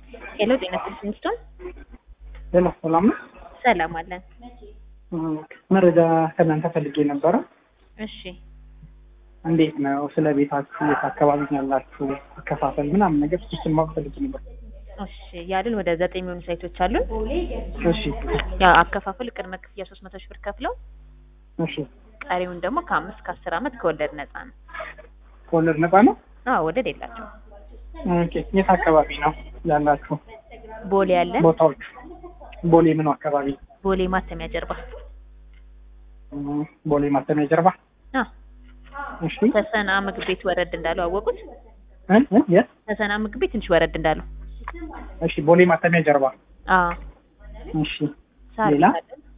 ሄሎ ጤና ይስጥልኝ ስቶን ሌላ ሰላም ነው። ሰላም አለን። መረጃ ከእናንተ ፈልጌ ነበረ። እሺ እንዴት ነው ስለ ቤታችሁ፣ የት አካባቢ ነው ያላችሁ፣ አከፋፈል ምናምን ነገር እሱን ማወቅ ፈልጌ ነበር። እሺ ያሉን ወደ ዘጠኝ የሚሆኑ ሳይቶች አሉን። እሺ ያው አከፋፈል ቅድመ ክፍያ ሶስት መቶ ሺህ ብር ከፍለው እሺ። ቀሪውን ደግሞ ከአምስት ከአስር ዓመት ከወለድ ነፃ ነው። ከወለድ ነፃ ነው? አዎ ወለድ የላቸው። ኦኬ። የት አካባቢ ነው ያላችሁ ቦሌ ያለን ቦታዎች? ቦሌ ምኑ አካባቢ? ቦሌ ማተሚያ ጀርባ እም፣ ቦሌ ማተሚያ ጀርባ። አ እሺ ተሰና ምግብ ቤት ወረድ እንዳለው አወቁት። እ እ የት? ተሰና ምግብ ቤት ትንሽ ወረድ እንዳለው እሺ ቦሌ ማተሚያ ጀርባ። አ እሺ ሳር ሌላ? ቤት አለን።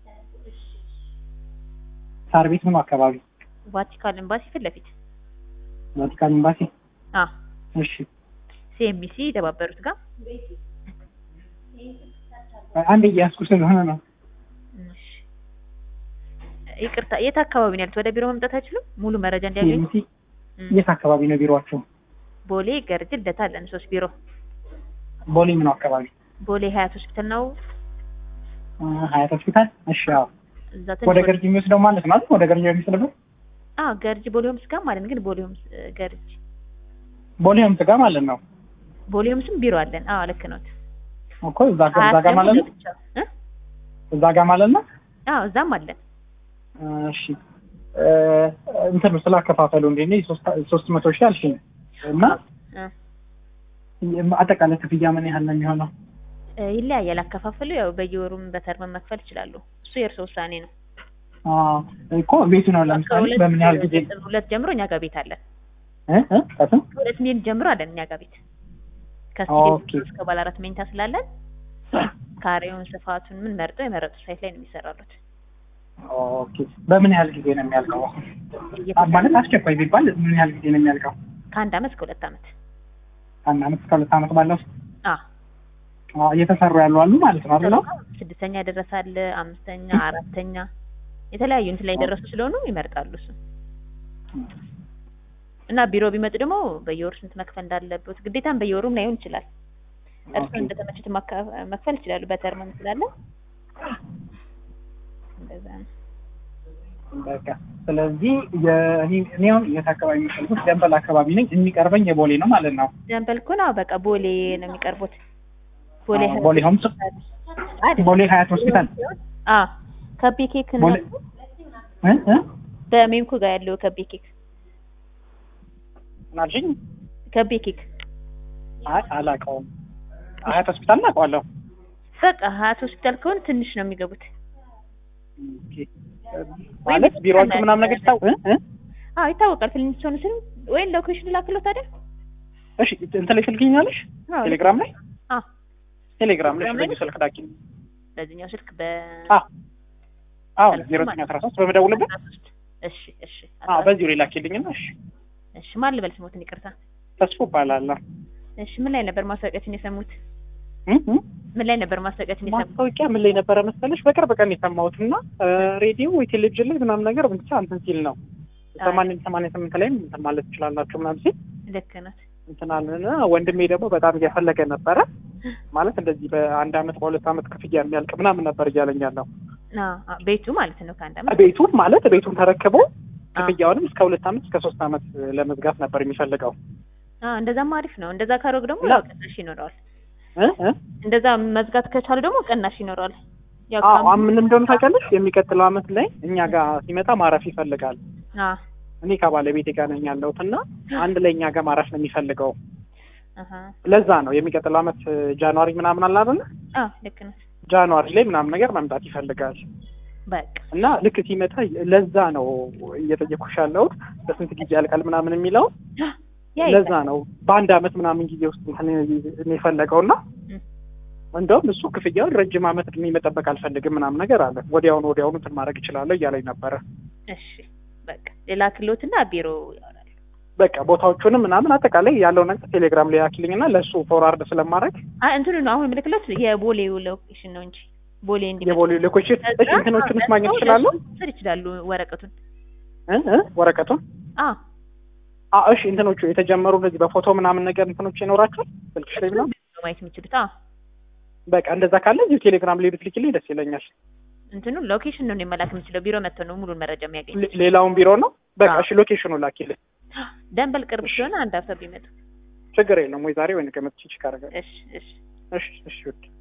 ሳር ቤት ምኑ አካባቢ? ቫቲካን ኤምባሲ ፊት ለፊት ቫቲካን ኤምባሲ። አ እሺ ሲኤምቢሲ የተባበሩት ጋር አንድ እያያዝኩ ስለሆነ ነው። እሺ። ይቅርታ የት አካባቢ ነው ያሉት? ወደ ቢሮ መምጣት አይችሉም? ሙሉ መረጃ እንዲያገኙ ሲኤምሲ እም፣ የት አካባቢ ነው ቢሮአችሁ? ቦሌ ገርጅ ልደታ አለን ሶስት ቢሮ። ቦሌ ምኑ አካባቢ? ቦሌ ሀያት ሆስፒታል ነው። እ፣ ሀያት ሆስፒታል። እሺ አዎ። እዛ ወደ ትንሽ ገርጂ የሚወስደው ማለት ነው አይደል? ወደ ገርጂ የሚወስደው አ ገርጅ ቦሌ ሆምስ ጋር ማለት ነው። ግን ቦሌ ሆምስ እ፣ ገርጅ ቦሌ ሆምስ ጋር ማለት ነው ቦሌ ሆምስም ቢሮ አለን። አዎ ልክ ነው። እኮ እዛ ጋር እዛ ጋር ማለት ነው እ እዛ ጋር ማለት ነው። አዎ እዛም አለን። እሺ እ፣ እንትን ነው ስላከፋፈሉ እንዴ ነው ሶስት መቶ ሺህ አልሽኝ እና እ፣ አጠቃላይ ክፍያ ምን ያህል ነው የሚሆነው? እ፣ ይለያያል አከፋፈሉ። ያው በየወሩም በተርም መክፈል ይችላሉ። እሱ የእርሶ ውሳኔ ነው። አዎ እኮ ቤቱ ነው ለምሳሌ ከሁለት በምን ያህል ጊዜ ነጥብ ሁለት ጀምሮ እኛ ጋር ቤት አለን። እ እ ከስም ከሁለት ሚሊዮን ጀምሮ አለን እኛ ጋር ቤት ኦኬ። ከስቱዲዮ እስከ ባለ አራት መኝታ ስላለን ካሬውን ስፋቱን ምን መርጠው የመረጡት ሳይት ላይ ነው የሚሰራሉት። ኦኬ በምን ያህል ጊዜ ነው የሚያልቀው? ማለት አስቸኳይ ቢባል ምን ያህል ጊዜ ነው የሚያልቀው? ከአንድ አመት እስከ ሁለት አመት ከአንድ አመት እስከ ሁለት አመት ባለው ውስጥ አ አዎ፣ እየተሰሩ ያሉ አሉ ማለት ነው አይደል? ስድስተኛ ደረሳል፣ አምስተኛ፣ አራተኛ የተለያዩ እንትን ላይ የደረሱ ስለሆኑ ይመርጣሉ እሱ እና ቢሮ ቢመጡ ደግሞ በየወሩ ስንት መክፈል እንዳለበት ግዴታም በየወሩም ላይሆን ይችላል። እርሱ ኦኬ። እንደተመቹት ማካ- መክፈል ይችላሉ። በተርም ስላለ እንደዛ ነው። በቃ ስለዚህ የእኔ እኔ አሁን የት አካባቢ የሚፈልጉት ደንበል አካባቢ ነኝ። የሚቀርበኝ የቦሌ ነው ማለት ነው። ደንበል እኮ ነው በቃ ቦሌ ነው የሚቀርቡት። ቦሌ አዎ፣ ቦሌ ሆምስ አይደል? ቦሌ ሀያት ሆስፒታል አ ከቤ ኬክ ነው ቦሌ እ እ በሜምኮ ጋር ያለው ከቤ ኬክ ምን አልሽኝ? ከቤ ኬክ አይ አላውቀውም። ሀያት ሆስፒታል አውቀዋለሁ። በቃ ሀያት ሆስፒታል ከሆነ ትንሽ ነው የሚገቡት። ኦኬ። ማለት ቢሮአችሁ ምናምን ነገር ታው እ እ አዎ ይታወቃል። ፊልም ሲሆን ስል ወይም ሎኬሽን ላክለው ታዲያ። እሺ እንትን ላይ ትልክኛለሽ? አዎ ቴሌግራም ላይ አዎ ቴሌግራም ላይ ቴሌግራም ላይ? በዚህ ስልክ ዳኪ። በዚህኛው ስልክ በ አዎ አዎ ዜሮ ዘጠኝ አስራ ሶስት በመደውልበት እሺ እሺ አዎ በዚሁ ላይ ላኪልኝና እሺ እሺ ማን ልበል ስሞትን ይቅርታ። ተስፎ እባላለሁ። እሺ ምን ላይ ነበር ማስታወቂያችን የሰሙት? እ እ ምን ላይ ነበር ማስታወቂያችን የሰሙት? ማስታወቂያ ምን ላይ ነበረ መሰለሽ? በቅርብ ቀን የሰማሁት እና ሬዲዮ ወይ ቴሌቪዥን ላይ ምናምን ነገር ብቻ እንትን ሲል ነው ሰማንያ ሰማንያ ስምንት ላይም እንትን ማለት ትችላላችሁ ምናምን ሲል ልክ ናት። እንትን አለን። ወንድሜ ደግሞ በጣም እየፈለገ ነበረ ማለት እንደዚህ በአንድ አመት በሁለት አመት ክፍያ የሚያልቅ ምናምን ነበር እያለኝ ያለው አዎ አዎ፣ ቤቱ ማለት ነው ከአንድ አመት ቤቱን ማለት ቤቱን ተረክቦ አዎ። ክፍያውንም እስከ ሁለት አመት እስከ ሶስት አመት ለመዝጋት ነበር የሚፈልገው አዎ እንደዛም አሪፍ ነው። እንደዛ ካሮግ ደግሞ እና- ያው ቅናሽ ይኖረዋል። እ እ እንደዛ መዝጋት ከቻሉ ደግሞ ቅናሽ ይኖረዋል። ያው አዎ ከአምስት- ምን እንደሆነ ታውቂያለሽ? የሚቀጥለው አመት ላይ እኛ ጋር ሲመጣ ማረፍ ይፈልጋል። አዎ እኔ ከባለቤቴ ጋር ነኝ ያለሁት እና አንድ ላይ እኛ ጋር ማረፍ ነው የሚፈልገው። አሃ ለዛ ነው የሚቀጥለው አመት ጃንዋሪ ምናምን አለ አይደለ? አዎ ልክ ናት። ጃንዋሪ ላይ ምናምን ነገር መምጣት ይፈልጋል በቃ እና ልክ ሲመጣ ለዛ ነው እየጠየኩሽ ያለሁት በስንት ጊዜ ያልቃል ምናምን የሚለው ያ ለዛ ነው በአንድ አመት ምናምን ጊዜ ውስጥ እንትን የፈለገው እና እም። እንደውም እሱ ክፍያውን ረጅም አመት እድሜ መጠበቅ አልፈልግም ምናምን ነገር አለ። ወዲያውኑ ወዲያውኑ እንትን ማድረግ እችላለሁ እያለኝ ነበረ። እሺ በቃ ሌላ ክሎትና ቢሮ ያወራል። በቃ ቦታዎቹንም ምናምን አጠቃላይ ያለው ነገር ቴሌግራም ላይ ያክልኝና ለእሱ ፎርዋርድ ስለማድረግ አይ እንትኑ ነው አሁን ምልክለት የቦሌው ሎኬሽን ነው እንጂ ቦሌ እንዲመጣ የቦሌ ሎኬሽን እሺ እንትኖቹንስ ማግኘት ይችላሉ ስር ይችላሉ ወረቀቱን እ እ ወረቀቱን አ አ እሺ እንትኖቹ የተጀመሩ እንደዚህ በፎቶ ምናምን ነገር እንትኖች ይኖራቸዋል ስልክሽ ላይ ምናምን ማየት የሚችሉት። አዎ በቃ እንደዛ ካለ እዚሁ ቴሌግራም ላይ ብትልኪልኝ ደስ ይለኛል። እንትኑ ሎኬሽን ነው መላክ የምችለው። ቢሮ መጥተው ነው ሙሉን መረጃ የሚያገኝ። ሌ- ሌላውን ቢሮ ነው። በቃ አዎ። እሺ ሎኬሽኑ ላኪልኝ። ደንበል ቅርብ ስለሆነ አንድ ሀሳብ ቢመጡ። ችግር የለም ወይ ዛሬ ወይ ነገ መጥቼ ቼክ አደርጋለሁ። እሺ እሺ እሺ እሺ ውድ